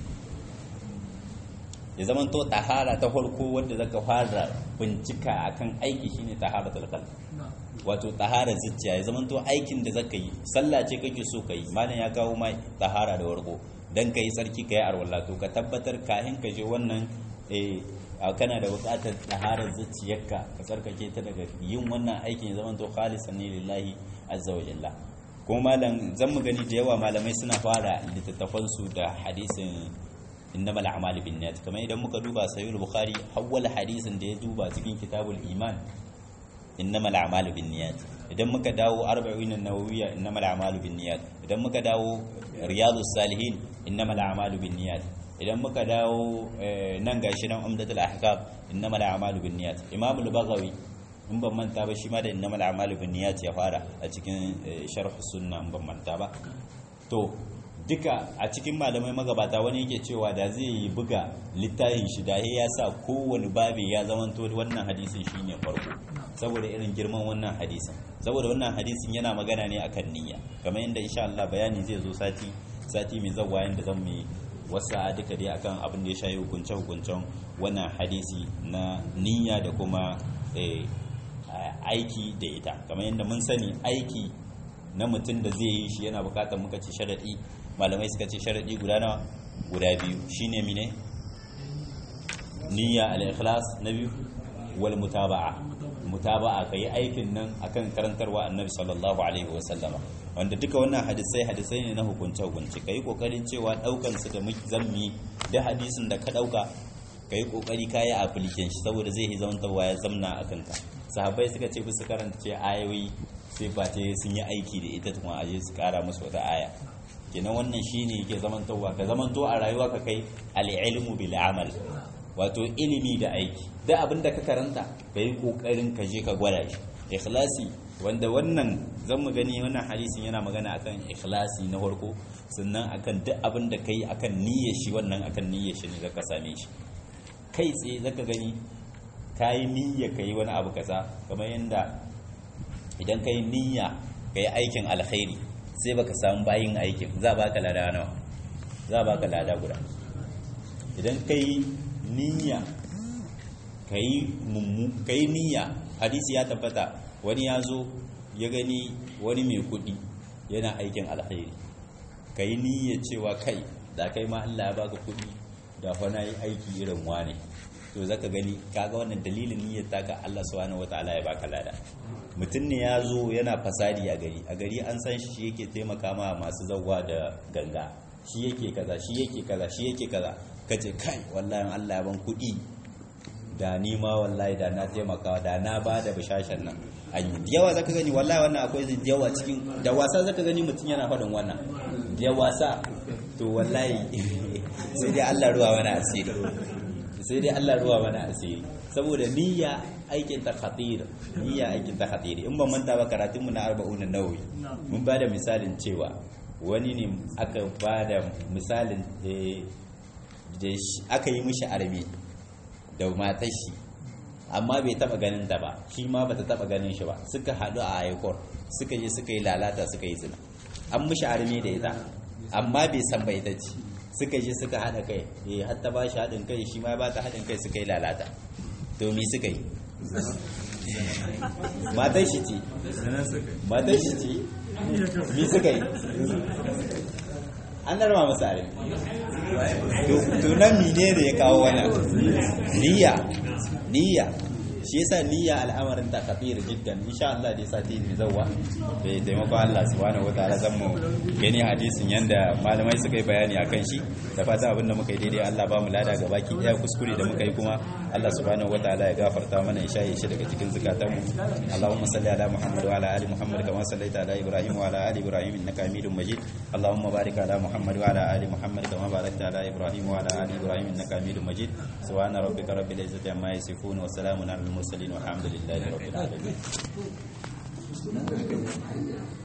ya zaman to tahara ta farko wanda zaka fara bincika akan aiki shine taharatul qalb wato tahara zuciya ya zaman to aikin da zaka yi sallah ce kake so kai malam ya kawo mai tahara da warko dan ka yi tsarki ka yi arwallah to ka tabbatar kahin ka je wannan kana da bukatar ɗaharar zuciyarka ka tsarkake ta daga yin wannan aikin ya zama to khalisan ne lillahi azza wa jalla kuma malam zan mu gani da yawa malamai suna fara littattafan su da hadisin innamal a'malu binniyat kamar idan muka duba sahih bukhari hawwala hadisin da ya duba cikin kitabul iman innamal a'malu binniyat idan muka dawo arba'in an-nawawiyya innamal a'malu binniyat idan muka dawo riyadus salihin innamal a'malu binniyat idan muka dawo nan gashi nan umdatul ahkam innamal a'malu binniyat imam al-baghawi in ban manta ba shi ma da innamal a'malu binniyat ya fara a cikin sharh sunna in ban manta ba to duka a cikin malamai magabata wani yake cewa da zai yi buga littafin shi da ya sa kowane babi ya zamanto wannan hadisin shine farko saboda irin girman wannan hadisin saboda wannan hadisin yana magana ne akan niyya kamar yadda insha Allah bayani zai zo sati sati mai zawa yanda zan mu wasa duka dai akan abin da ya shayi hukunce hukuncen wannan hadisi na niyya da kuma aiki da ita kamar yadda mun sani aiki na mutum da zai yi shi yana bukatar muka ce sharadi malamai suka ce sharadi guda nawa guda biyu shine mine niyya al-ikhlas na biyu wal mutaba'a mutaba'a kai aikin nan akan karantarwa annabi sallallahu alaihi wa sallama wanda duka wannan hadisai hadisai ne na hukunce hukunci kai kokarin cewa daukan su da zammi da hadisin da ka dauka kai kokari kai application shi saboda zai yi zaman tawa ya zamna akan ka sahabbai suka ce bisa karanta ce ayoyi sai ba ce sun yi aiki da ita kuma aje su kara musu wata aya kenan wannan shine yake zamantowa ka zamanto a rayuwa ka kai al-ilmu bil amal wato ilimi da aiki da abin da ka karanta ka yi kokarin ka je ka gwada shi ikhlasi wanda wannan zan mu gani wannan hadisin yana magana akan ikhlasi na farko sannan akan duk abin da kai akan niyyar shi wannan akan niyyar shi ne zaka same shi kai tsaye zaka gani kayi niyya kai wani abu kaza kamar yanda idan kai niyya kai aikin alkhairi sai baka samu bayin aikin za baka lada nawa za baka lada guda idan kai niyya kai mummu kai niyya hadisi ya tabbata wani ya zo ya gani wani mai kuɗi yana aikin alkhairi kai niyya cewa kai da kai ma Allah ya baka kuɗi da fa na yi aiki irin wane to zaka gani kaga wannan dalilin niyyar taka Allah subhanahu wataala ya baka lada mutum ne ya zo yana fasadi a gari a gari an san shi yake taimaka ma masu zawwa da ganga shi yake kaza shi yake kaza shi yake kaza kace kai wallahi Allah ya ban kuɗi da ni ma wallahi da na taimaka da na ba da bishashen nan an yi yawa zaka gani wallahi wannan akwai yawa cikin da wasa zaka gani mutum yana faɗin wannan da wasa to wallahi sai dai Allah ruwa mana asiri sai dai Allah ruwa mana asiri saboda niyya aikin ta khatir niyya aikin ta khatir in ban manta ba karatun mu na 40 nawawi mun ba da misalin cewa wani ne aka ba da misalin da aka yi mishi arme da matar shi amma bai taba ganin ta ba shi ma bata taba ganin shi ba suka haɗu a aikor suka je suka yi lalata suka yi zina an mishi arme da ita amma bai san bai ta ci suka je suka haɗa kai eh har ta ba shi haɗin kai shi ma ba ta haɗin kai suka yi lalata to me suka yi matar shi ce matar shi ce mi suka yi an darma masa arin tunan mine da ya kawo wannan niyya niyya shi yasa niyya al'amarin ta kafir jiddan insha Allah da sati ne zawwa bai taimakon Allah subhanahu wataala zan mu gani hadisin yanda malamai suka yi bayani akan shi da fata abinda muka yi daidai Allah ba mu lada ga baki daya kuskure da muka yi kuma Allah subhanahu wataala ya gafarta mana ya shaye shi daga cikin zakatan mu Allahumma salli ala Muhammad wa ala ali Muhammad kama sallaita ala Ibrahim wa ala ali Ibrahim innaka Hamidum Majid Allahumma barik ala Muhammad wa ala ali Muhammad kama barakta ala Ibrahim wa ala ali Ibrahim innaka Hamidum Majid subhana rabbika rabbil izzati amma yasifun wa salamun alal المرسلين والحمد لله رب العالمين